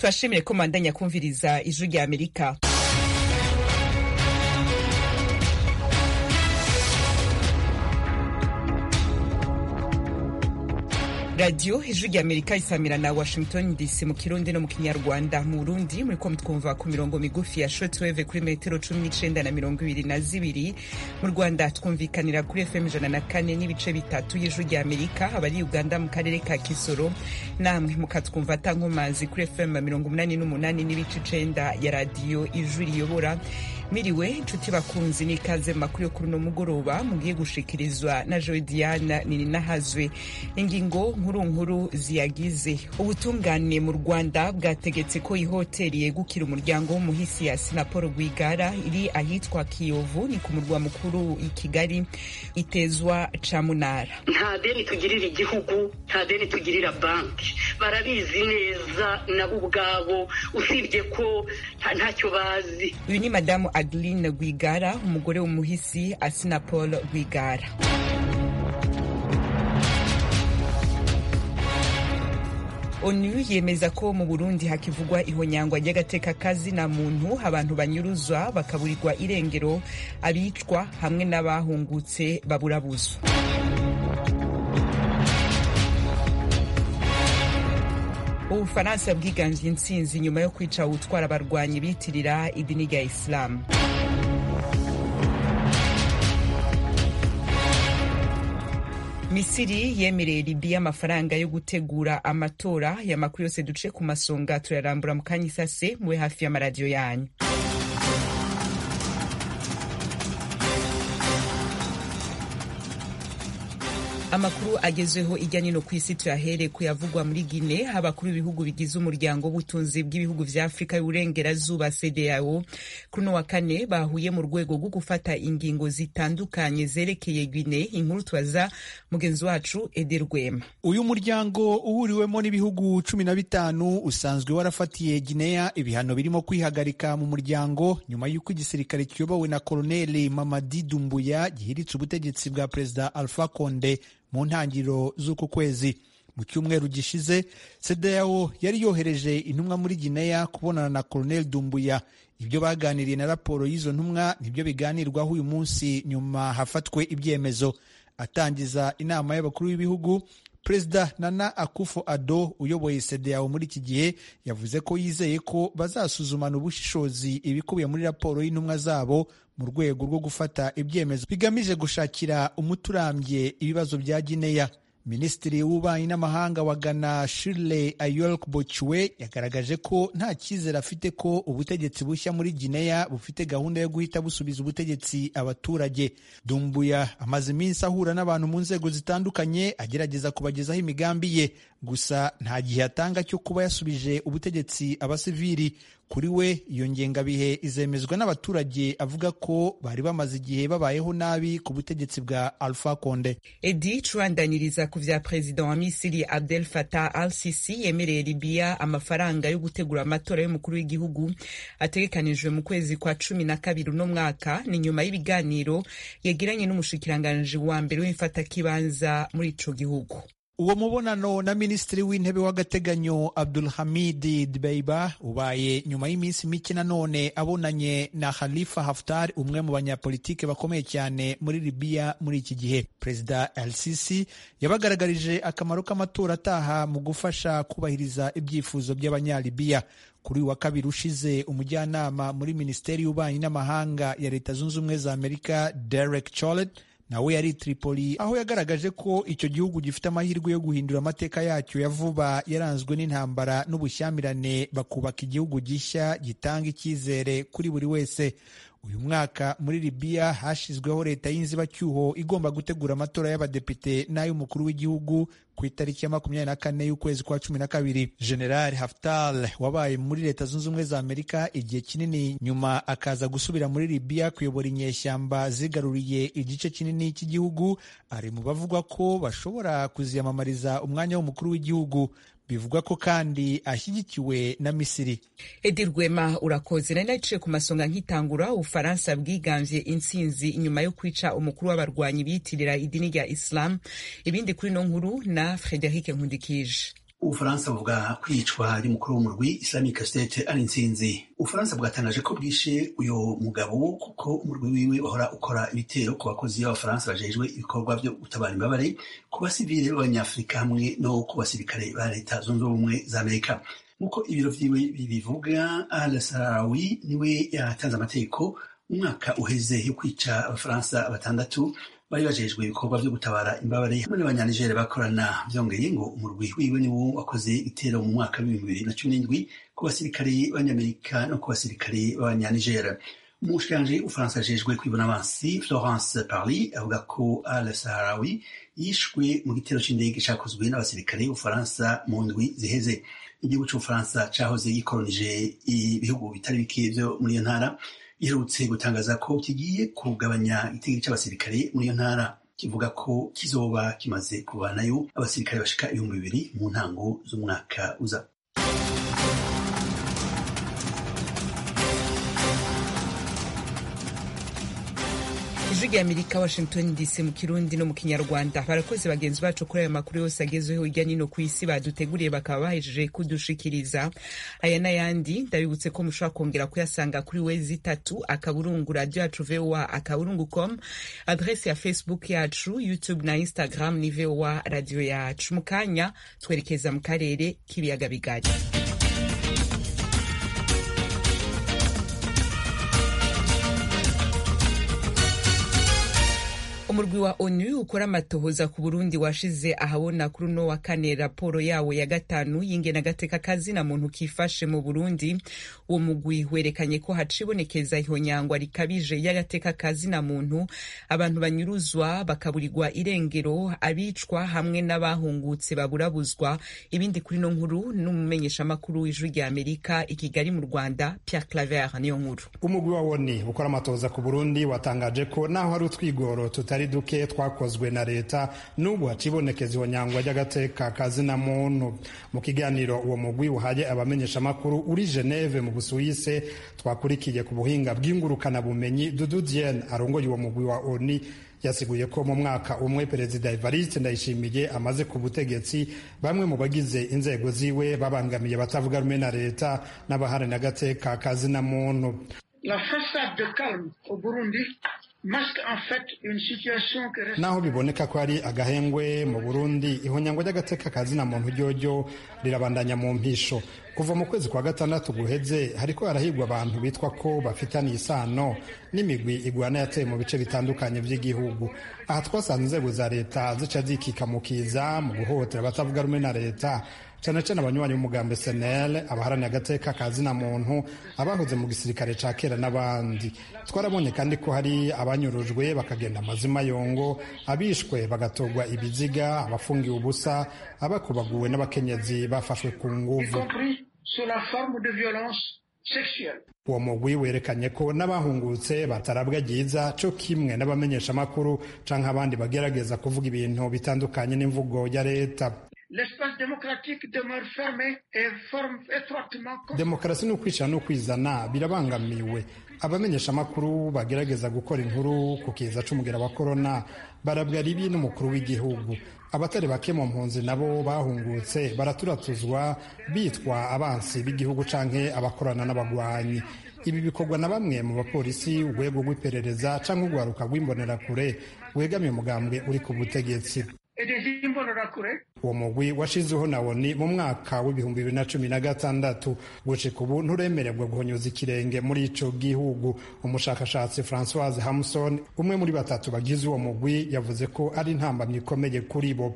turashimire ko mandanya kumviriza ijwi rya amerika radiyo ijwi rya amerika isamira na washington dc mu kirundi no mu kinyarwanda mu burundi muriko mutwumva ku mirongo migufi ya shortwave kuri metero cumi n'icenda na mirongo ibiri na zibiri mu rwanda twumvikanira kuri fm ijana na kane n'ibice bitatu y'ijwi rya amerika abari uganda mu karere ka kisoro namwe mukatwumva atankomazi kuri fm mirongo umunani n'umunani n'ibice icenda ya radiyo ijwi riyobora miriwe inshuti bakunzi n'ikaze mu makuru yo kuri uno mugoroba mugiye gushikirizwa na joe diana nininahazwe ingingo nkuru nkuru ziyagize ubutungane mu rwanda bwategetse ko ihoteli yegukira umuryango w'umuhisi ya sinapolo rwigara iri ahitwa kiyovu ni ku murwa mukuru i kigali itezwa camunara nta deni tugirira igihugu nta deni tugirira banki barabizi neza nabo ubwabo usibye ko ntacyo bazi uyu ni madamu adeline rwigara umugore w'umuhisi asinapol rwigara onu yemeza ko mu burundi hakivugwa ihonyangwa ry'agateka kazina muntu abantu banyuruzwa bakaburirwa irengero abicwa hamwe n'abahungutse baburabuzwa ubufaransa bwiganze intsinzi nyuma yo kwica utwara abarwanyi bitirira idini rya isilamu misiri yemereye libiya amafaranga yo gutegura amatora ya makuru yose duce ku masonga turayarambura mu kanya isase mube hafi y'amaradiyo yanyu amakuru agezweho ijya nino ku isi tuyahere kuyavugwa muri gine abakuru b'ibihugu bigize umuryango w'ubutunzi bw'ibihugu vya afurika y'uburengerazuba cdao kuri uno wa kane bahuye mu rwego rwo gufata ingingo zitandukanye zerekeye gine inkuru tubaza mugenzi wacu eder rwema uyu muryango uhuriwemo n'ibihugu cumi na bitanu usanzwe warafatiye gineya ibihano birimo kwihagarika mu muryango nyuma y'uko igisirikare kiyobowe na koloneli mamadi dumbuya gihiritse ubutegetsi bwa perezida alpha konde mu ntangiriro z'uku kwezi mu cyumweru gishize CEDEAO yari yohereje intumwa muri Guinea kubonana na Colonel Dumbuya ibyo baganiriye na raporo y'izo ntumwa nibyo biganirwaho uyu munsi nyuma hafatwe ibyemezo atangiza inama y'abakuru b'ibihugu Perezida Nana Akufo Addo uyoboye CEDEAO muri iki gihe yavuze ko yizeye ko bazasuzumana ubushishozi ibikubiye muri raporo y'intumwa zabo mu rwego rwo gufata ibyemezo bigamije gushakira umuti urambye ibibazo bya Guinea. Minisitiri w'ububanyi n'amahanga wa Ghana Shirley Ayork Bochwe yagaragaje ko nta cyizere afite ko ubutegetsi bushya muri Guinea bufite gahunda yo guhita busubiza ubutegetsi abaturage. Dumbuya amaze iminsi ahura n'abantu mu nzego zitandukanye agerageza kubagezaho imigambi ye, gusa nta gihe atanga cyo kuba yasubije ubutegetsi abasivili. Kuri we iyo ngengabihe izemezwa n'abaturage avuga ko bari bamaze igihe babayeho nabi ku butegetsi bwa Alpha Conde. edi curandaniriza ku vya perezida wa misiri abdel fatah al sisi yemereye libiya amafaranga yo gutegura amatora y'umukuru w'igihugu ategekanijwe mu kwezi kwa cumi na kabiri uno mwaka ni nyuma y'ibiganiro yagiranye n'umushikiranganji wa mbere w'imfatakibanza muri ico gihugu uwo mubonano na minisitiri w'intebe w'agateganyo abdulhamid dbeiba ubaye nyuma y'iminsi mike nanone abonanye na khalifa haftar umwe mu banyapolitike bakomeye cyane muri libiya muri iki gihe perezida el sisi yabagaragarije akamaro k'amatora ataha mu gufasha kubahiriza ibyifuzo by'abanyalibiya kuri uyu wa kabiri ushize umujyanama muri minisiteri y'ububanyi n'amahanga ya leta zunze ubumwe za amerika derek cholet nawe yari Tripoli aho yagaragaje ko icyo gihugu gifite amahirwe yo guhindura amateka yacyo ya vuba yaranzwe n'intambara n'ubushyamirane bakubaka igihugu gishya gitanga icyizere kuri buri wese uyu mwaka muri Libya hashyizweho leta y'inzibacyuho igomba gutegura amatora y'abadepite n'ay'umukuru w'igihugu ku itariki ya makumyabiri na kane y'ukwezi kwa cumi na kabiri general haftar wabaye muri leta zunze ubumwe za amerika igihe kinini nyuma akaza gusubira muri Libya kuyobora inyeshyamba zigaruriye igice kinini cy'igihugu ari mu bavugwa ko bashobora kuziyamamariza umwanya w'umukuru w'igihugu bivugwa ko kandi ashyigikiwe na misiri edi rwema urakoze nari naciye ku masonga nkitangura ubufaransa bwiganvye intsinzi inyuma yo kwica umukuru w'abarwanyi biyitirira idini rya islam ibindi kuri no nkuru na frederic nkundikije ubufaransa buvuga kwicwa ry'umukuru w'umurwi islamic state ari intsinzi ubufaransa bwatangaje ko bwishe uyu mugabo kuko umurwi wiwe wahora ukora ibitero ku bakozi b'abafaransa bajejwe ibikorwa byo gutabara imbabare ku basivile b'abanyafurika hamwe no ku basirikare ba leta zunze ubumwe za amerika nk'uko ibiro vyiwe bibivuga al sarawi niwe yatanze amategeko umwaka uheze yo kwica abafaransa batandatu bari bajejwe ibikorwa vyo gutabara imbabare hamwe n'abanyanigere bakorana vyongeye ngo umurwi wiwe niwo wakoze igitero mu mwaka w'ibihumbi bibiri na cumi n'indwi ku basirikare b'abanyamerika no ku basirikare b'abanyanigere umushikiranji ufaransa ajejwe kwibona abansi florence parly avuga ko al saharawi yishwe mu gitero c'indege cakozwe n'abasirikare b'ubufaransa mu ndwi ziheze igihugu c'ubufaransa cahoze gikolonije ibihugu bitari bike vyo muri iyo ntara giherutse gutangaza ko kigiye kugabanya igitego c'abasirikare muri iyo ntara kivuga ko kizoba kimaze kuvanayo abasirikare bashika ibihumbi bibiri mu ntango z'umwaka uza ijwi rya amerika washington dc mu kirundi no mu kinyarwanda barakoze bagenzi bacu kuri aya makuru yose agezweho hirya nino ku isi baduteguriye bakaba bahejeje kudushikiriza aya n'ayandi ndabibutse ko mushobora kongera kuyasanga kuri wezi itatu akaburungu radio yacu voa akaburungu com adrese ya facebook yacu youtube na instagram ni voa radio yacu mu kanya twerekeza mu karere k'ibiyaga bigari umurwi wa onu ukora amatohoza ku burundi washize ahabona kuri uno wa kane raporo yawo ya gatanu y'ingenagateka kazina muntu kifashe mu burundi uwo mugwi werekanye ko hacibonekeza ihonyangwa rikabije y'agateka kazina muntu abantu banyuruzwa bakaburirwa irengero abicwa hamwe n'abahungutse baburabuzwa ibindi kuri no nkuru n'umumenyeshamakuru w'ijwi rya amerika i kigali mu rwanda pierre claver niyo nkuru umugwi wa woni ukora amatohoza ku burundi watangaje ko naho hari utwigoro tutari duke twakozwe na leta n'ubu hacibonekeza ihonyangwa ry'agateka kazina muntu mu kiganiro uwo mugwi uhaye abamenyeshamakuru uri geneve mu busuwise twakurikiye ku buhinga bw'ingurukanabumenyi dudu diene arongoye uwo mugwi wa oni yasiguye ko mu mwaka umwe perezida evariste ndayishimiye amaze ku butegetsi bamwe mu bagize inzego ziwe babangamiye batavuga rumwe na leta n'abaharanira agateka kazina muntu La façade de calme au Burundi naho biboneka ko ari agahengwe mu burundi ihonyangwa ry'agateka kazina muntu ryoryo rirabandanya mu mpisho kuva mu kwezi kwa gatandatu guheze hariko harahigwa abantu bitwa ko bafitaniye isano n'imigwi igwana yateye mu bice bitandukanye by'igihugu aha twasanze inzego za leta zica zikikamukiza mu guhohotera abatavuga rumwe na leta cyane cyane abanywanyi b'umugambi senel abaharanira agateka ka zina muntu abahoze mu gisirikare ca kera n'abandi twarabonye kandi ko hari abanyurujwe bakagenda amazima yongo abishwe bagatorwa ibiziga abafungiwe ubusa abakubaguwe n'abakenyezi bafashwe ku nguvu uwo mugwi werekanye ko n'abahungutse batarabwa ryiza co kimwe n'abamenyeshamakuru canke abandi bagerageza kuvuga ibintu bitandukanye n'imvugo ya leta demokarasi n'ukwishyira n'ukwizana birabangamiwe abamenyeshamakuru bagerageza gukora inkuru ku kiza c'umugera wa korona barabwa ribi n'umukuru w'igihugu abatari bake mu mpunzi nabo bahungutse baraturatuzwa bitwa abansi b'igihugu canke abakorana n'abagwanyi ibi bikorwa na bamwe mu bapolisi urwego rw'iperereza canke urwaruka rw'imbonerakure wegamiye umugambwe uri ku butegetsi uwo mugwi washizeho na woni mu mwaka w'ibihumbi bibiri na cumi na gatandatu gushika ubu nturemererwa guhonyoza ikirenge muri ico gihugu umushakashatsi francoise hamson umwe muri batatu bagize uwo mugwi yavuze ko ari intambamyi ikomeye kuri bo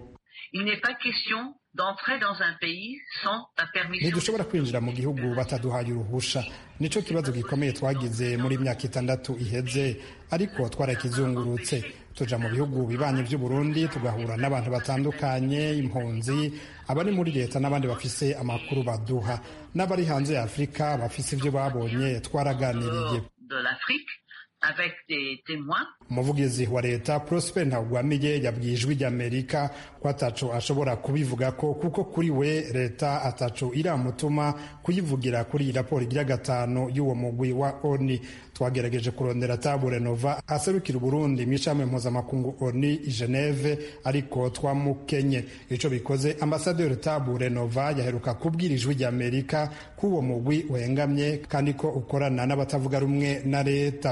ntidushobora kwinjira mu gihugu bataduhaye uruhusha nico kibazo gikomeye twagize muri myaka itandatu iheze ariko twarakizungurutse tuja mu bihugu bibanye by'uburundi tugahura n'abantu batandukanye impunzi abari muri leta n'abandi bafise amakuru baduha n'abari hanze ya afurika bafise ibyo babonye twaraganiriye umuvugizi wa leta prosper ntagwamiye yabwiye ijwi ry'amerika ko ataco ashobora kubivuga ko kuko kuri we leta ataco iramutuma kuyivugira kuri iyi raporo igira gatanu y'uwo mugwi wa oni twagerageje kurondera tabure nova aserukira uburundi mu ishami mpuzamakungu oni i geneve ariko twamukenye ico bikoze ambasaderi tabure nova yaheruka kubwira ijwi rya amerika ko uwo mugwi uhengamye kandi ko ukorana n'abatavuga rumwe na leta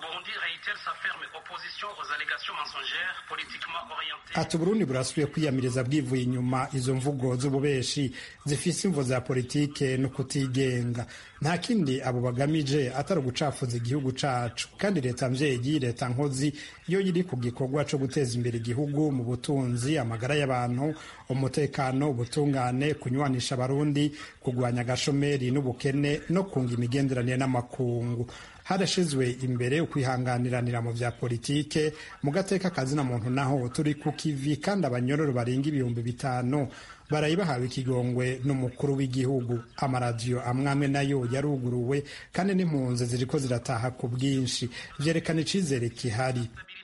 ati uburundi burasubiye kwiyamiriza bwivuye inyuma izo mvugo z'ububeshi zifise imvo za politike no kutigenga nta kindi abo bagamije atari ugucafuza igihugu cacu kandi leta mvyeyi leta nkozi iyo iri ku gikorwa co guteza imbere igihugu mu butunzi amagara y'abantu umutekano ubutungane kunywanisha abarundi kugwanya agashomeri n'ubukene no kunga imigenderanire n'amakungu harashizwe imbere ukwihanganiranira mu vya politike mu gateka kazina muntu naho turi ku kivi kandi abanyororo barenga ibihumbi bitanu barayi bahawe ikigongwe n'umukuru w'igihugu amaradiyo amwamwe nayo yaruguruwe kandi n'impunzi ziriko zirataha ku bwinshi vyerekana icizere kihari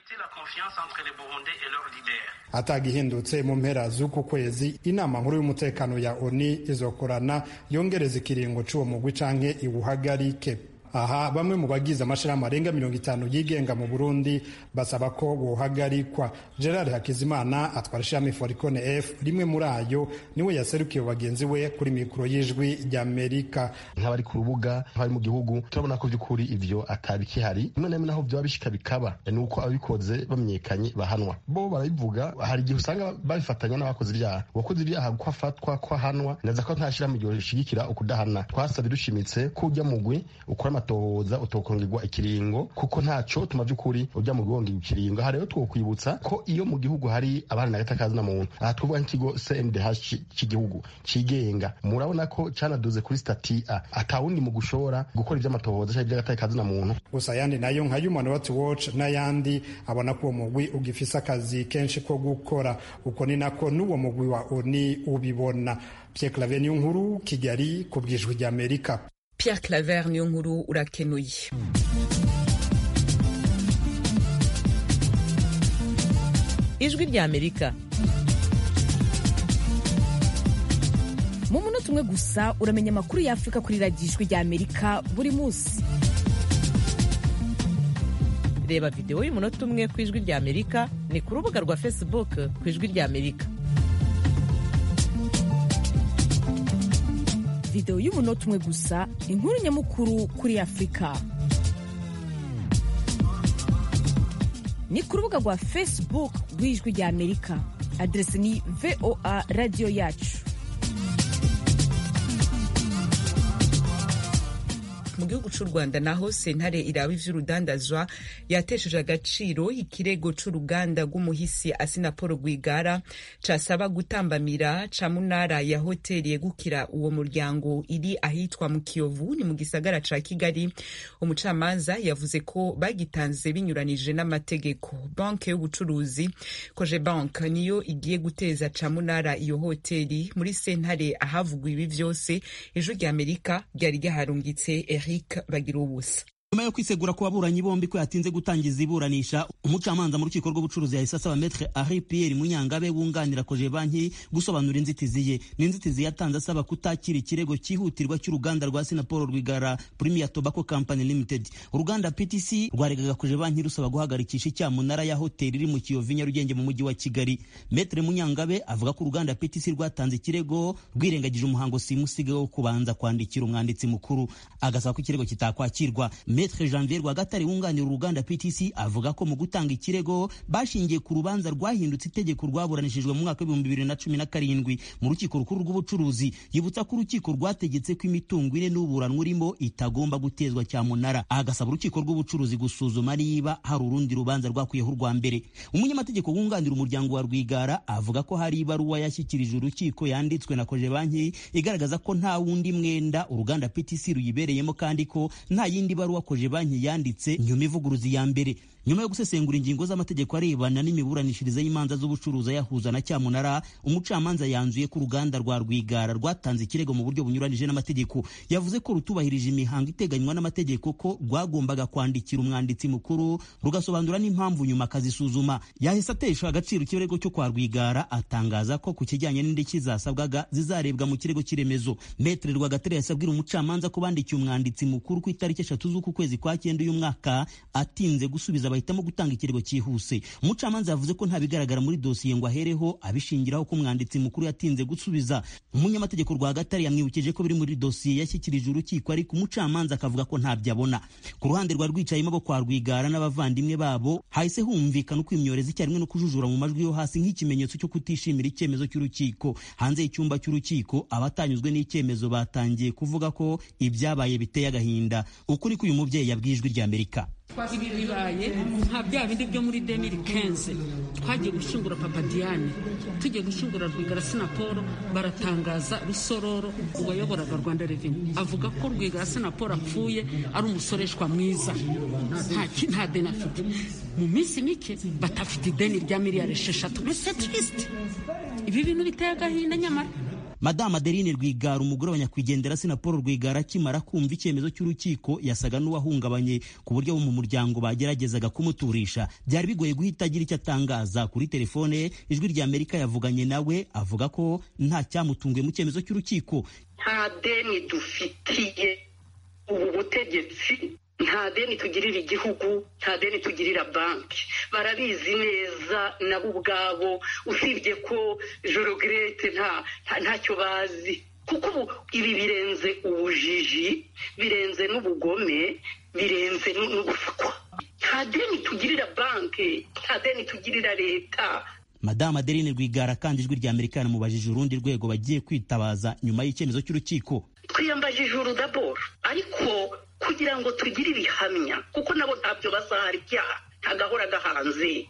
atagihindutse mu mpera z'uku kwezi inama nkuru y'umutekano ya oni izokorana yongereza ikiringo c'uwo mugwi canke iwuhagarike aha bamwe mu bagize amashirahamwe arenga mirongo itanu yigenga mu burundi basaba ko bohagarikwa gerard hakizimana atwara ishami foricone f rimwe muri ayo niwe yaserukiye bagenzi we kuri mikoro y'ijwi ry'amerika nk'abari ku rubuga nk'abari mu gihugu turabona ko by'ukuri ivyo atabikihari rimwe na rimwe naho vyoba bishika bikaba ni uko ababikoze bamenyekanye bahanwa bo barabivuga hari igihe usanga babifatanya n'abakoze ibyaha uwakoze ibyaha ko afatwa ko ahanwa neza ko nta shirahamwe ryo rishigikira ukudahana twasabye dushimitse ko ujya mugwi ukora amatohoza utokongerwa ikiringo kuko ntaco tuma vy'ukuri ujya mu gonga ikiringo aha rero twokwibutsa ko iyo mu gihugu hari abana na gatakazi na muntu aha tuvuga nk'ikigo CNDH cy'igihugu cigenga murabona ko canaduze kuri stati A atawundi mu gushora gukora ivy'amatohoza cyangwa ivy'agatakazi na muntu gusa ayandi nayo nka Human Rights Watch n'ayandi abona ko uwo mugwi ugifise akazi kenshi ko gukora uko ni nako n'uwo mugwi wa ONU ubibona Pierre Claver nkuru Kigali ku bwijwi rya Amerika Pierre Claver niyo nkuru urakenuye ijwi rya amerika mu munota umwe gusa uramenya amakuru y'afurika kuri radiyo ijwi rya amerika buri munsi reba videwo y'umunota umwe ku ijwi rya amerika ni ku rubuga rwa facebook ku ijwi rya amerika videwo y'umunota umwe gusa inkuru nyamukuru kuri afurika ni ku rubuga rwa facebook rw'ijwi rya amerika aderesi ni voa radiyo yacu mu gihugu cy'u rwanda naho sentare iraba ivy'urudandazwa yatesheje agaciro ikirego c'uruganda rw'umuhisi asinapolo rwigara casaba gutambamira ca munara ya hoteli yegukira uwo muryango iri ahitwa mu kiyovu ni mu gisagara ca kigali umucamanza yavuze ko bagitanze binyuranije n'amategeko banke y'ubucuruzi koje bank niyo igiye guteza ca munara iyo hoteli muri sentare ahavugwa ibi vyose ijwi rya amerika ryari ryaharungitse Eric Bagirubusa nyuma yo kwisegura ku baburanyi bombi ko yatinze gutangiza iburanisha umucamanza mu rukiko rw'ubucuruzi yahise asaba metre Henri Pierre Munyangabe wunganira koje banki gusobanura inzitizi ye n'inzitizi yatanze asaba kutakira ikirego cyihutirwa cy'uruganda rwa Sinapol Rwigara Premier Tobacco Company Limited uruganda PTC rwaregaga koje banki rusaba guhagarikisha icyamunara ya hoteli iri mu Kiyovu Nyarugenge mu mujyi wa Kigali metre Munyangabe avuga ko uruganda PTC rwatanze ikirego rwirengagije umuhango simusiga wo kubanza kwandikira umwanditsi mukuru agasaba ko ikirego kitakwakirwa Maître Janvier Rwagatare wunganira uruganda PTC avuga ko mu gutanga ikirego bashingiye ku rubanza rwahindutse itegeko rwaburanishijwe mu mwaka w'ibihumbi bibiri na cumi na karindwi mu rukiko rukuru rw'ubucuruzi yibutsa ko urukiko rwategetse ko imitungo ine n'uburanwa urimo itagomba gutezwa cyamunara agasaba urukiko rw'ubucuruzi gusuzuma niba hari urundi rubanza rwakwiyeho urwa mbere umunyamategeko wunganira umuryango wa Rwigara avuga ko hari ibaruwa yashyikirije urukiko yanditswe na koje banki igaragaza ko nta wundi mwenda uruganda PTC ruyibereyemo kandi ko nta yindi baruwa koje banki yanditse nyuma ivuguruzi ya mbere nyuma yo gusesengura ingingo z'amategeko arebana n'imiburanishirize y'imanza z'ubucuruzi ayahuza na cyamunara umucamanza yanzuye ko uruganda rwa rwigara rwatanze ikirego mu buryo bunyuranije n'amategeko yavuze ko rutubahirije imihango iteganywa n'amategeko ko rwagombaga kwandikira umwanditsi mukuru rugasobanura n'impamvu nyuma akazisuzuma yahise atesha agaciro ikirego cyo kwa rwigara atangaza ko ku kijyanye n'indishyi zasabwaga zizarebwa mu kirego cy'iremezo metere rwagatare yasabwira umucamanza ko bandikiye umwanditsi mukuru ku itariki eshatu z'uku kwezi kwa cyenda uyu mwaka atinze gusubiza bahitamo gutanga ikirego cyihuse umucamanza yavuze ko nta bigaragara muri dosiye ngo ahereho abishingiraho ko umwanditsi mukuru yatinze gusubiza umunyamategeko rwagatare yamwibukije ko biri muri dosiye yashyikirije urukiko ariko umucamanza akavuga ko ntabyo abona ku ruhande rwa rwicayemo bo kwa rwigara n'abavandimwe babo hahise humvikana uko imyorezi icyarimwe no kujujura mu majwi yo hasi nk'ikimenyetso cyo kutishimira icyemezo cy'urukiko hanze y'icyumba cy'urukiko abatanyuzwe n'icyemezo batangiye kuvuga ko ibyabaye biteye agahinda ukuri ko uyu mubyeyi yabwiye ijwi ry'amerika ibi bibaye nka bya bindi byo muri demiri kenze twagiye gushingura papa diane tugiye gushingura rwigara sinaporo baratangaza rusororo uwayoboraga rwanda reveni avuga ko rwigara sinaporo apfuye ari umusoreshwa mwiza nta deni afite mu minsi mike batafite ideni rya miliyari esheshatu mbese tirisite ibi bintu biteye agahinda nyamara madamu adeline rwigara umugore wa nyakwigendera sinapolo rwigara akimara kumva icyemezo cy'urukiko yasaga n'uwahungabanye ku buryo abo mu muryango bageragezaga kumuturisha byari bigoye guhita agira icyo atangaza kuri telefone ye ijwi rya amerika yavuganye nawe avuga ko nta cyamutunguye mu cyemezo cy'urukiko nta deni dufitiye ubu butegetsi nta deni tugirira igihugu nta deni tugirira banki barabizi neza nabo ubwabo usibye ko jorogirete ntacyo bazi kuko ubu ibi birenze ubujiji birenze n'ubugome birenze n'ubusukwa nta deni tugirira banki nta deni tugirira leta madamu adeline rwigara kandi ijwi rya amerika yanamubajije urundi rwego bagiye kwitabaza nyuma y'icyemezo cy'urukiko twiyambajije urudaboro ariko kugira ngo tugire ibihamya kuko nabo ntabyo bazahara ibyaha ntagahora gahanze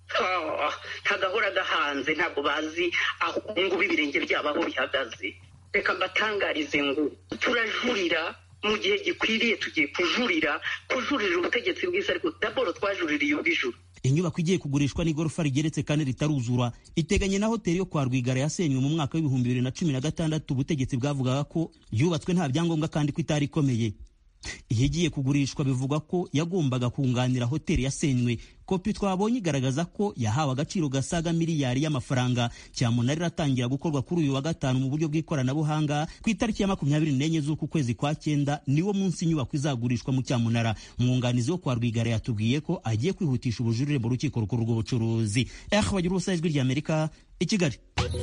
ntagahora gahanze ntabwo bazi aho ngubu ibirenge byabo aho bihagaze reka mbatangarize ngo turajurira mu gihe gikwiriye tugiye kujurira kujurira ubutegetsi bwiza ariko daboro twajuririye ubw'ijuru inyubako igiye kugurishwa n'igorofa rigeretse kandi ritaruzura iteganye na hoteli yo kwa rwigara yasenywe mu mwaka w'ibihumbi bibiri na cumi na gatandatu ubutegetsi bwavugaga ko yubatswe nta byangombwa kandi ko itari ikomeye iyo igiye kugurishwa bivugwa ko yagombaga kunganira hoteli yasenywe kopi twabonye igaragaza ko yahawe agaciro gasaga miliyari y'amafaranga cyamunara iratangira gukorwa kuri uyu wa gatanu mu buryo bw'ikoranabuhanga ku itariki ya makumyabiri n'enye z'uku kwezi kwa cyenda niwo munsi inyubako izagurishwa mu cyamunara umwunganizi wo kwa rwigara yatubwiye ko agiye kwihutisha ubujurire mu rukiko rukuru rw'ubucuruzi eh bagira ubusa ijwi ry'amerika i kigali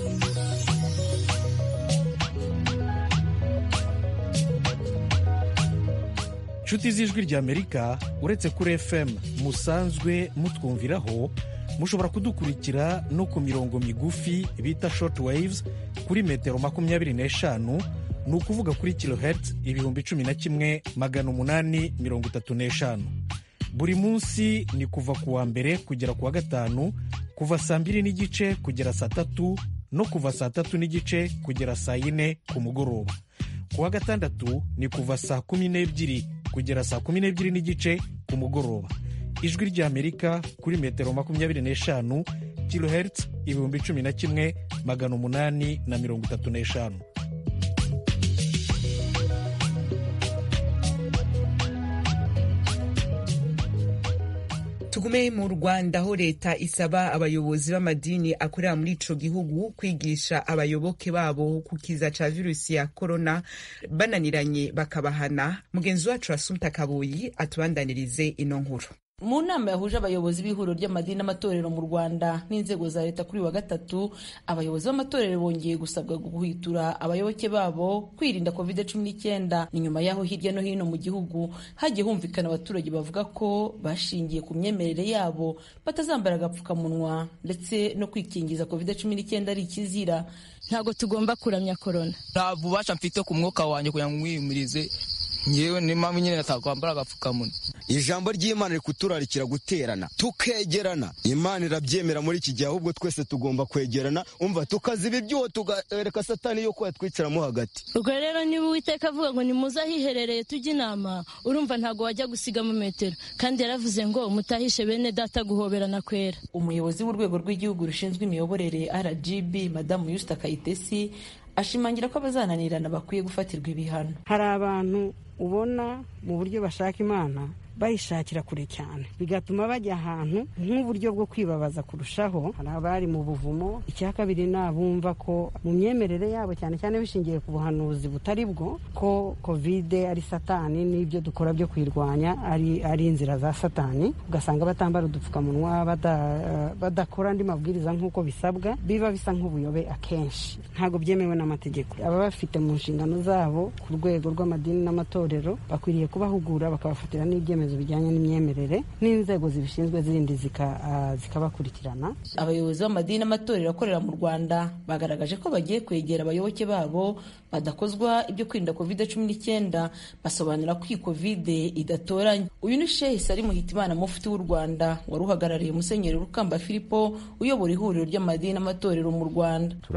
inshuti z'ijwi ry'amerika uretse kuri fm musanzwe mutwumviraho mushobora kudukurikira no ku mirongo migufi bita short waves kuri metero makumyabiri n'eshanu ni ukuvuga kuri kilohertz ibihumbi cumi na kimwe magana umunani mirongo itatu n'eshanu buri munsi ni kuva ku wa mbere kugera ku wa gatanu kuva saa mbiri n'igice kugera saa tatu no kuva saa tatu n'igice kugera saa yine ku mugoroba ku wa gatandatu ni kuva saa kumi n'ebyiri kugera saa kumi n'ebyiri n'igice ku mugoroba ijwi ry'amerika kuri metero makumyabiri n'eshanu kilohertz ibihumbi cumi na kimwe magana umunani na mirongo itatu n'eshanu tugume mu rwanda aho leta isaba abayobozi b'amadini akorera muri ico gihugu kwigisha abayoboke babo ku kiza ca virusi ya korona bananiranye bakabahana mugenzi wacu asumta kabuyi atubandanirize ino nkuru mu nama yahuje abayobozi b'ihuriro ry'amadini n'amatorero mu rwanda n'inzego za leta kuri wa gatatu abayobozi b'amatorero bongeye gusabwa guhwitura abayoboke babo kwirinda covid cumi n'icyenda ni nyuma y'aho hirya no hino mu gihugu hagiye humvikana abaturage bavuga ko bashingiye ku myemerere yabo batazambara agapfukamunwa ndetse no kwikingiza covid cumi n'icyenda ari ikizira ntabwo tugomba kuramya korona nta bubasha mfite ku mwuka wanjye kugira ngo mwiyumirize ngewe ni mpamvu nyine natakwambara agapfukamunwa ijambo ry'imana riri kuturarikira guterana tukegerana imana irabyemera muri iki gihe ahubwo twese tugomba kwegerana umva tukaziba ibyuho tugareka satani yuko yatwicaramo hagati ubwo rero niba uwiteka avuga ngo nimuze ahiherereye tujye inama urumva ntabwo wajya gusigamo metero kandi yaravuze ngo mutahishe bene data guhoberana kwera umuyobozi w'urwego rw'igihugu rushinzwe imiyoborere rgb madamu yusita kayitesi ashimangira ko abazananirana bakwiye gufatirwa ibihano hari abantu ubona mu buryo bashaka imana bayishakira kure cyane bigatuma bajya ahantu nk'uburyo bwo kwibabaza kurushaho hari abari mu buvumo icya kabiri ni abumva ko mu myemerere yabo cyane cyane bishingiye ku buhanuzi butari bwo ko kovide ari satani n'ibyo dukora byo kuyirwanya ari, ari inzira za satani ugasanga batambara udupfukamunwa badakora andi mabwiriza nk'uko bisabwa biba bisa nk'ubuyobe akenshi ntabwo byemewe n'amategeko aba bafite mu nshingano zabo ku rwego rw'amadini n'amatorero bakwiriye kubahugura bakabafatira n'ibyemezo bijyanye n'imyemerere n'inzego zibishinzwe zindi zikabakurikirana abayobozi b'amadini n'amatorero akorera mu rwanda bagaragaje ko bagiye kwegera abayoboke babo badakozwa ibyo kwirinda kovide cumi n'icyenda basobanura ko iyi kovide idatoranya uyu ni shehe sari muhitimana mufti w'u rwanda wari uhagarariye musenyeri rukamba filipo uyobora ihuriro ry'amadini n'amatorero mu rwanda turi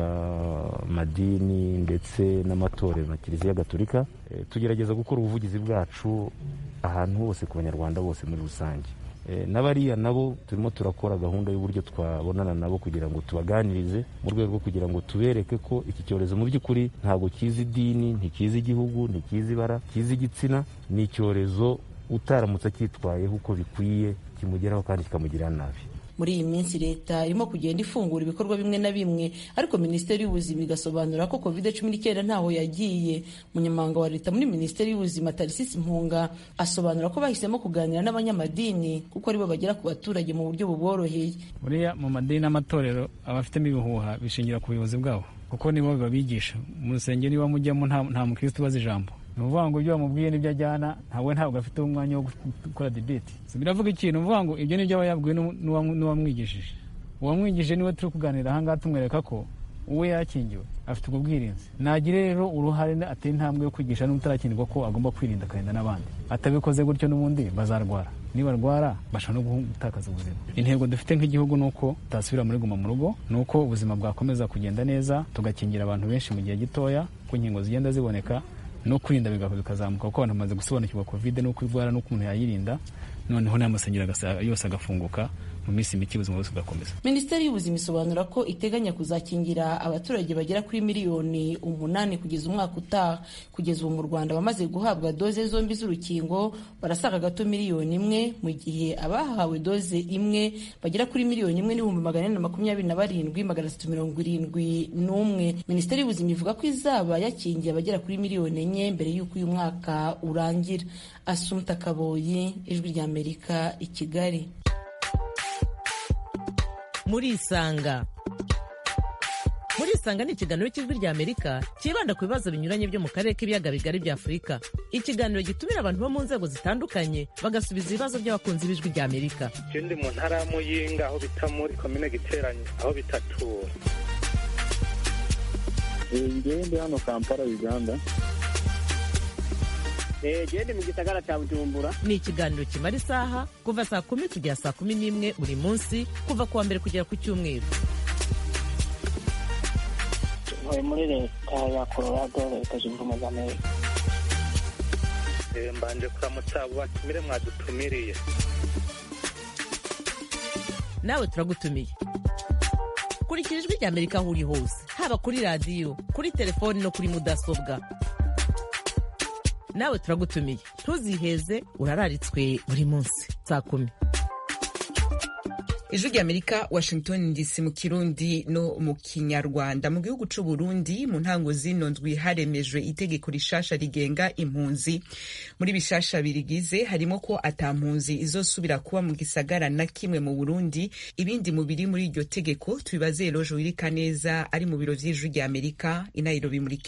amadini ndetse n'amatorero na kiliziya gatolika tugerageza gukora ubuvugizi bwacu ahantu hose ku banyarwanda bose muri rusange n'abariya nabo turimo turakora gahunda y'uburyo twabonana nabo kugira ngo tubaganirize mu rwego rwo kugira ngo tubereke ko iki cyorezo mu by'ukuri ntabwo kizi idini ntikizi igihugu ntikizi ibara kizi igitsina ni icyorezo utaramutse acyitwayeho uko bikwiye kimugeraho kandi kikamugirira nabi muri iyi minsi leta irimo kugenda ifungura ibikorwa bimwe na bimwe ariko minisiteri y'ubuzima igasobanura ko covid cumi n'icyenda ntaho yagiye umunyamabanga wa leta muri minisiteri y'ubuzima tarisisi mpunga asobanura ko bahisemo kuganira n'abanyamadini kuko aribo bagera ku baturage mu buryo buboroheye buriya mu madini n'amatorero abafitemo ibihuha bishingira ku buyobozi bwabo kuko nibo babigisha mu rusengero niba mujyamo nta mukristo ubaza ijambo ni ukuvuga ngo ibyo bamubwiye n'ibyo ajyana ntabwo ntabwo afite umwanya wo gukora debate biravuga ikintu uvuga ngo ibyo nibyo aba yabwiwe n'uwamwigishije uwamwigishije niwe turi kuganira ahangaha tumwereka ko uwe yakingiwe afite ubwo bwirinzi nagire rero uruhare ateye intambwe yo kwigisha n'utarakingirwa ko agomba kwirinda akarinda n'abandi atabikoze gutyo n'ubundi bazarwara nibarwara bashobora no gutakaza ubuzima intego dufite nk'igihugu ni uko tutasubira muri guma mu rugo ni uko ubuzima bwakomeza kugenda neza tugakingira abantu benshi mu gihe gitoya ko inkingo zigenda ziboneka no kwirinda bikazamuka kuko abantu bamaze gusobanukirwa kovide n'uko ivura n'uko umuntu yayirinda noneho n'amasengero yose agafunguka mu minsi mike ubuzima bwose bugakomeza minisiteri y'ubuzima isobanura ko iteganya kuzakingira abaturage bagera kuri miliyoni umunani kugeza umwaka utaha kugeza ubu mu rwanda bamaze guhabwa doze zombi z'urukingo barasaga gato miliyoni imwe mu gihe abahawe doze imwe bagera kuri miliyoni imwe n'ibihumbi magana ane na makumyabiri na barindwi magana atatu mirongo irindwi n'umwe minisiteri y'ubuzima ivuga ko izaba yakingiye abagera kuri miliyoni enye mbere y'uko uyu mwaka urangira asumta kaboyi ijwi ry'amerika i kigali murisanga murisanga ni ikiganiro cy'ijwi rya amerika cyibanda ku bibazo binyuranye byo mu karere k'ibiyaga bigari bya afurika ikiganiro gitumira abantu bo mu nzego zitandukanye bagasubiza ibibazo by'abakunzi b'ijwi rya amerika icyo ndi mu ntara ya muyinga aho bita muri komine giteranye aho bitatura ngewe ndi hano kampala uganda gende mu gisagara cya bujumbura ni ikiganiro kimara isaha kuva saa kumi kugera saa kumi n'imwe buri munsi kuva ku wa mbere kugera ku cyumweru ntuye muri leta ya colorado leta zunze ubumwe za amerika mbanje kuramutsa abo batumire mwadutumiriye nawe turagutumiye kurikira ijwi rya amerika aho uri hose haba kuri radiyo kuri telefoni no kuri mudasobwa nawe turagutumiye ntuziheze urararitswe buri munsi saa kumi ijwi rya amerika washington dc mu kirundi no mu kinyarwanda mu gihugu c'u burundi mu ntango zino ndwi haremejwe itegeko rishasha rigenga impunzi muri bishasha birigize harimo ko ata mpunzi izosubira kuba mu gisagara na kimwe mu burundi ibindi mu biri muri iryo tegeko tubibaze roje wirika neza ari mu biro vy'ijwi rya amerika i nairobi muri kenya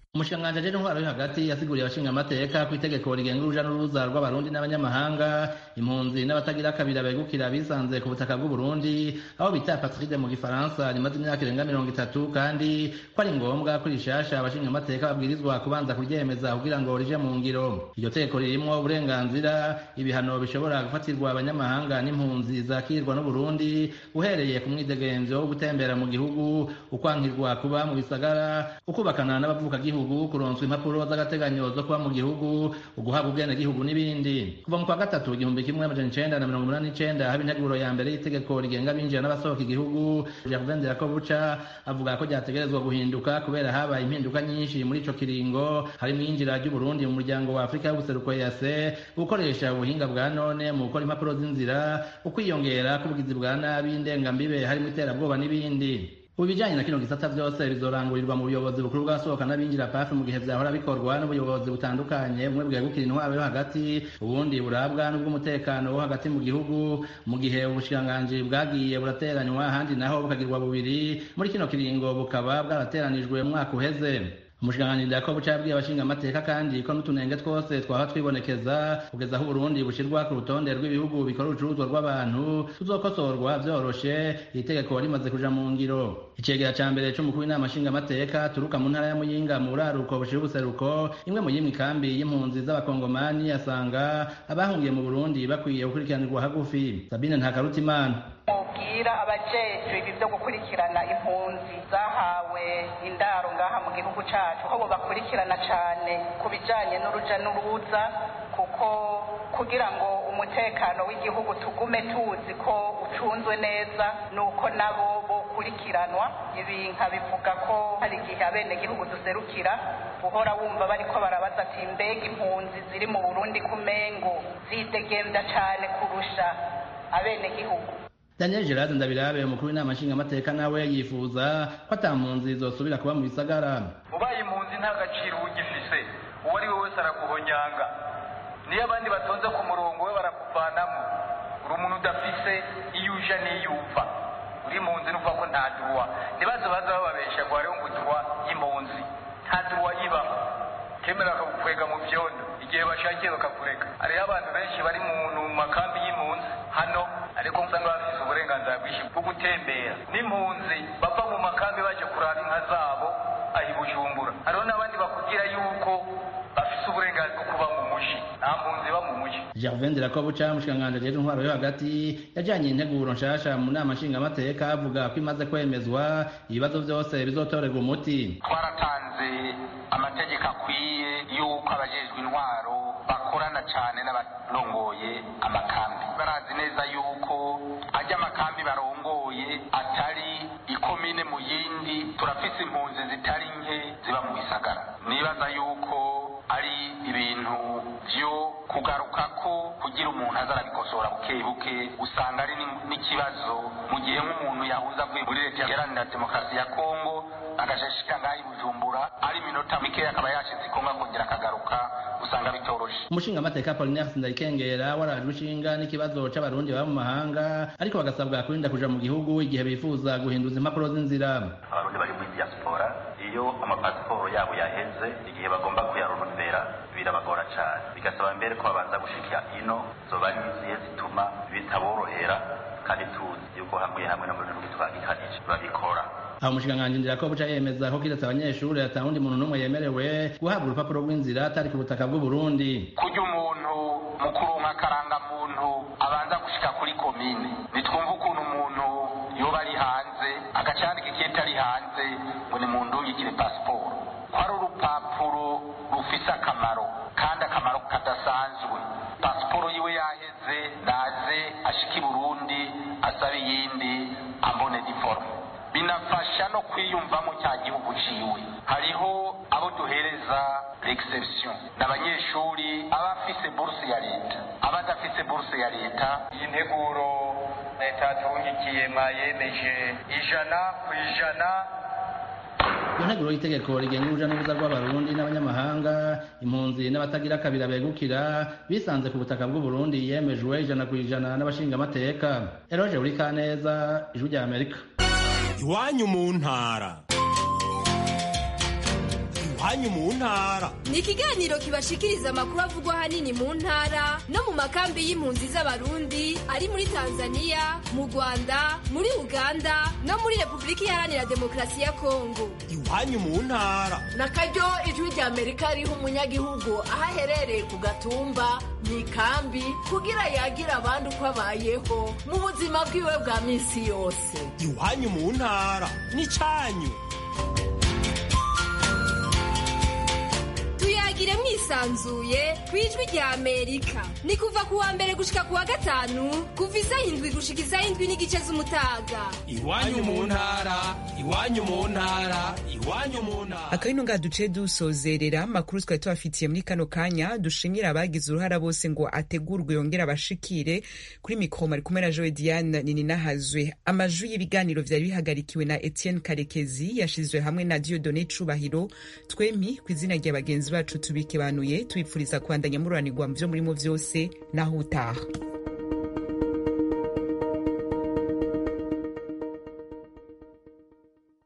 umushikiranganji ajejwe intwaro yo hagati yasiguriye abashingamateka ku itegeko rigenga uruja n'uruza rw'abarundi n'abanyamahanga impunzi n'abatagira kabiri begukira bisanze ku butaka bw'uburundi aho bita patride mu gifaransa rimaze imyaka irenga mirongo itatu kandi ko ari ngombwa ko rishasha abashingamateka babwirizwa kubanza kuryemeza kugira ngo rije mu ngiro iryo tegeko ririmwo uburenganzira ibihano bishobora gufatirwa abanyamahanga n'impunzi zakirwa n'uburundi uhereye ku mwidegemvyo wo gutembera mu gihugu ukwankirwa kuba mu bisagara ukubakana n'abavukagihugu kuronswa impapuro z'agateganyo zo kuba mu gihugu uguhabwa ubwenegihugu n'ibindi kuva mu kwa gatatu igihumbi kimwe amajana icenda na mirongo umunani n'icenda haba integuro ya mbere y'itegeko rigenga abinjira n'abasohoka igihugu Gervain Ndirakobuca avuga ko ryategerezwa guhinduka kubera habaye impinduka nyinshi muri ico kiringo harimo iyinjira ry'uburundi mu muryango wa afurika y'ubuseruko yase gukoresha ubuhinga bwa none mu gukora impapuro z'inzira ukwiyongera k'ubugizi bwa nabi indengambibe harimo iterabwoba n'ibindi ubu ibijyanye na kino gisata byose bizorangurirwa mu buyobozi bukuru bw'abasohoka n'abinjira pafi mu gihe byahora bikorwa n'ubuyobozi butandukanye bumwe bwegukira intwaro yo hagati ubundi burabwa n'ubw'umutekano wo hagati mu gihugu mu gihe ubushikiranganji bwagiye burateranywa ahandi naho bukagirwa bubiri muri kino kiringo bukaba bwarateranijwe mu mwaka uheze umushikiranganji Jacob cabwiye abashinga amateka kandi ko n'utunenge twose twaba twibonekeza kugeza aho Burundi bushirwa ku rutonde rw'ibihugu bikora urucuruzwa rw'abantu tuzokosorwa vyoroshe iri tegeko rimaze kuja mu ngiro icegera ca mbere c'umukuru w'inama nshinga amateka turuka mu ntara ya Muyinga mu buraruko bushira ubuseruko imwe mu yimwe ikambi y'impunzi z'abakongomani asanga abahungiye mu Burundi bakwiye gukurikiranirwa hagufi Sabine Ntakarutimana mubwira abajejwe ibi byo gukurikirana impunzi zahawe indaro ngaha mu gihugu cacu ko bakurikirana cane ku bijanye n'uruja n'uruza kuko kugira ngo umutekano w'igihugu tugume tuzi ko ucunzwe neza nuko nabo bokurikiranwa ibi nkabivuga ko hari igihe abenegihugu duserukira uhora wumva bariko barabaza ati mbega impunzi ziri mu burundi kumengo zidegemvya cane kurusha abenegihugu Daniel Gerard Ndabirabe umukuru w'inama nshingamateka nawe yifuza ko ata mpunzi zosubira kuba mu bisagara ubaye impunzi nta gaciro ugifise uwo ari we wese arakuhonyanga niyo abandi batonze ku murongo we barakuvanamo uri umuntu udafise iyo uja n'iyo upfa uri impunzi nuvuga ko nta duwa ntibaze baza bababesha ngo hariho ngo duwa y'impunzi nta duwa ibaho kemera bakagukwega mu vyondo igihe bashakiye bakakureka hariho abantu benshi bari mu makambi y'impunzi hano ariko usanga bafise uburenganzira bwinshi bwo gutembera n'impunzi bava mu makambi baje kuraba inka zabo ahi bujumbura hariho n'abandi bakubwira yuko bafise uburenganzira bwo kuba mu muji nta mpunzi iba mu muji Gervain Ndirakobuca umushikiranganji ajejwe intwaro yo hagati yajanye integuro nshasha mu nama nshingamateka avuga ko imaze kwemezwa ibibazo vyose bizotorerwa umuti twaratanze amategeko akwiye yuko abajejwe intwaro bakorana cane n'abarongoye amakambi barazi neza yuko ajya amakambi barongoye atari ikomine mu yindi turafise impunzi zitari nke ziba mu bisagara nibaza yuko ari ibintu vyo kugaruka ko kugira umuntu aza arabikosora buke buke usanga ari n'ikibazo mu gihe nk'umuntu yahuza avuye muri leta iharanira demokarasi ya kongo agashashika ngaho i bujumbura ari iminota mikeya akaba yashitse i kongo akongera akagaruka usanga bitoroshe umushingamateka Apollinaire Sindayikengera warajwe ishinga n'ikibazo c'abarundi baba mu mahanga ariko bagasabwa kurinda kuja mu gihugu igihe bifuza guhinduza impapuro z'inzira abarundi bari muri diaspora iyo amapasiporo yabo yaheze igihe bagomba kuyaronondera birabagora cane bigasaba mbere ko babanza gushika ino zoba ari izihe zituma bitaborohera kandi tuzi yuko hamwe hamwe no mu bihugu twagikanije babikora aho umushikiranganji Ndirakobuca yemeza ko kiretse abanyeshuri ata wundi muntu n'umwe yemerewe guhabwa urupapuro rw'inzira atari ku butaka bw'u Burundi kurya umuntu mu kuronka akarangamuntu abanza gushika kuri komine nitwumva ukuntu umuntu yoba ari hanze agacandika ikiyeta ari hanze ngo ni mu ndungikire pasiporo ko ari urupapuro rufise akamaro kandi akamaro kadasanzwe pasiporo yiwe yaheze naze ashika i burundi asaba iyindi ambone diforme binafasha no kwiyumvamo cya gihugu ciwe hariho abo duhereza l'exception n'abanyeshuri aba afise buruse ya leta aba adafise buruse ya leta iyi nteguro leta yaturungikiye mwayemeje ijana ku ijana iyo nteguro y'itegeko rigenga uruja n'uruza rw'abarundi n'abanyamahanga impunzi n'abatagira kabira begukira bisanze ku butaka bw'u Burundi yemejwe ijana ku ijana n'abashingamateka eroje uri kaneza ijwi rya amerika iwanyu mu ntara iwanyu mu ntara ni ikiganiro kibashikiriza amakuru avugwa ahanini mu ntara no mu makambi y'impunzi z'abarundi ari muri tanzania mu rwanda muri uganda no muri repubulika iharanira demokarasi ya kongo iwanyu mu ntara na karyo ijwi rya amerika riha umunyagihugu aho aherereye ku gatumba mu ikambi kugira yagira abandi uko abayeho mu buzima bwiwe bwa minsi yose iwanyu mu ntara n'icyanyu tuyagire mwisanzuye ku ijwi rya amerika ni kuva ku wa mbere gushika ku wa gatanu kuva isaha indwi gushika isaha indwi n'igice z'umutaga iwanyu mu ntara iwanyu mu ntara iwanyu mu ntara akabino nga duce dusozerera amakuru twari tubafitiye muri kano kanya dushimira abagize uruhara bose ngo ategurwe yongere abashikire kuri mikoro ari kumwe na joe diane nini nahazwe amajwi y'ibiganiro vyari bihagarikiwe na etienne karekezi yashizwe hamwe na diodone cubahiro twemi ku izina rya bagenzi bacu tubikebanuye tubipfuriza kubandanya mururanirwa mu vyo murimo vyose naho utaha